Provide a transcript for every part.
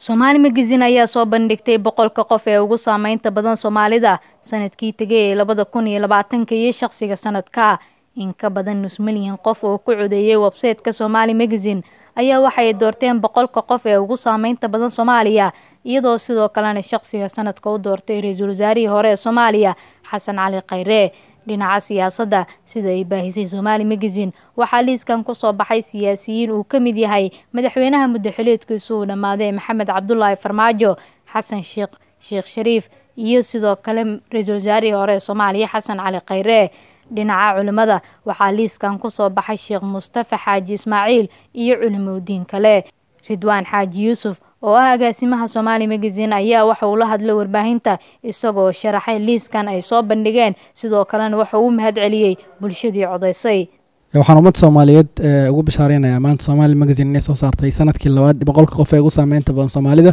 Soomaali Magazine ayaa soo bandhigtay boqolka qof ee ugu saameynta badan Soomaalida sanadkii tegay ee labada kun iyo labaatanka iyo shaqsiga sanadka. In ka badan nus milyan qof oo ku codeeyay website-ka Somali Magazine ayaa waxay doorteen boqolka qof ee ugu saameynta badan Soomaaliya, iyadoo sidoo kalena shaqsiga sanadka u doortay Ra'iisul Wasaarihii hore ee Soomaaliya Xasan Cali Khayre. Dhinaca siyaasadda, sida ay baahisay Somali Magazine, waxaa liiskan ku soo baxay siyaasiyiin uu ka mid yahay madaxweynaha muddo-xiliedkiisu uu dhammaaday Maxamed Cabdullaahi Farmaajo, Xasan Sheekh Sheekh Shariif iyo sidoo kale Ra'iisul Wasaarihii hore ee Soomaaliya Xasan Cali Khayre. Dhinaca culimada, waxaa liiskan ku soo baxay Sheekh Mustafa Xaaji Ismaaciil iyo culimooyin kale. Ridwaan Xaaji Yuusuf oo ah agaasimaha Somali Magazine ayaa waxa uu la hadlay warbaahinta isagoo sharaxay liiskan ay soo bandhigeen sidoo kalena waxa uu u mahadceliyey bulshadii codeysay. waxaan ummadda soomaaliyeed ugu bishaareynaya maanta Somali Magazine inay soo saartay sanadkii labaad boqolka qof ee ugu saameynta badan Soomaalida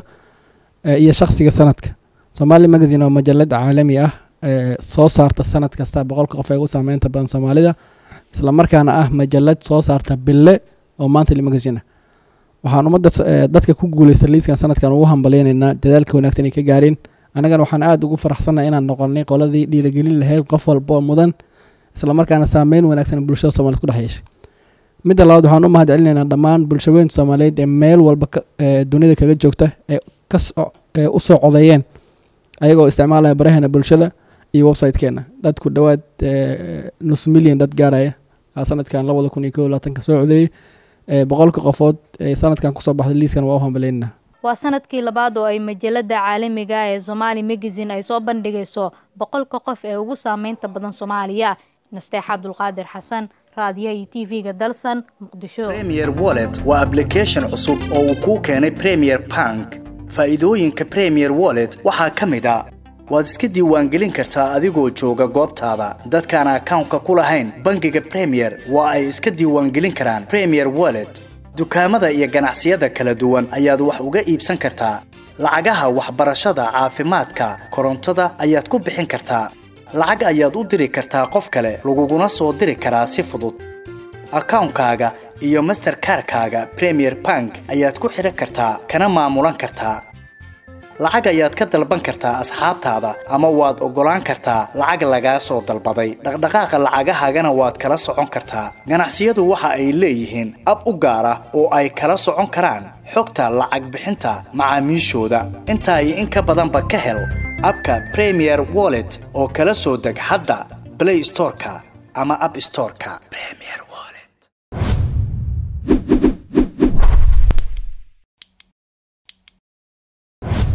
iyo shaqsiga sanadka Somali Magazine waa majalad caalami ah soo saarta sanad kasta boqolka qof ee ugu saameynta badan Soomaalida isla markaana ah majalad soo saarta bille oo monthly magazine ah waxaan ummadda dadka ku guuleysta liiskan sanadkan ugu hambaleynaynaa dadaalka wanaagsan ay ka gaareen annagana waxaan aada ugu faraxsannahay inaan noqonnay qoladii dhiirigelin lahayd qof walba oo mudan isla markaana saameyn wanaagsan bulshada soomaaliyed ku dhex yeeshay midda labaad waxaan u mahad celinaynaa dhammaan bulshaweynta soomaaliyeed ee meel walba dunida kaga joogta ee kasee usoo codeeyeen ayagoo isticmaalaya baraheena bulshada iyo website-keena dadku dhowaad nus milyan dad gaaraya sanadkan labada kun iyo kow labaatanka soo codeeyey boqolka qofood ee sanadkan kusoo baxday liiskan waa u hambaleynaynaa waa sanadkii labaad oo ay majalada caalamiga ah ee Somali Magazine ay soo bandhigayso boqolka qof ee ugu saameynta badan Soomaaliya Nasteex Cabdulqaadir Xasan raadiyaha iyo TV-ga Dalsan Muqdisho Premier Wallet waa application cusub oo uu kuu keenay Premier Bank faa'iidooyinka Premier Wallet waxaa ka mid ah waad iska diiwaangelin kartaa adigoo jooga goobtaada dadkaan akawnka ku lahayn bangiga Premier waa ay iska diiwaangelin karaan Premier Wallet dukaamada iyo ganacsiyada kala duwan ayaad wax uga iibsan kartaa lacagaha waxbarashada caafimaadka korontada ayaad ku bixin kartaa lacag ayaad u diri kartaa qof kale laguguna soo diri karaa si fudud akawnkaaga iyo masterkarkaaga premier bank ayaad ku xidhan kartaa kana maamulan kartaa lacag ayaad ka dalban kartaa asxaabtaada ama waad oggolaan kartaa lacag lagaa soo dalbaday dhaqdhaqaaqa lacagahaagana waad kala socon kartaa ganacsiyadu waxa ay leeyihiin ab u gaar ah oo ay kala socon karaan xogta lacag bixinta macaamiishooda intaa iyo in ka badanba ka hel abka premier wallet oo kala soo deg hadda blay storeka ama ab storeka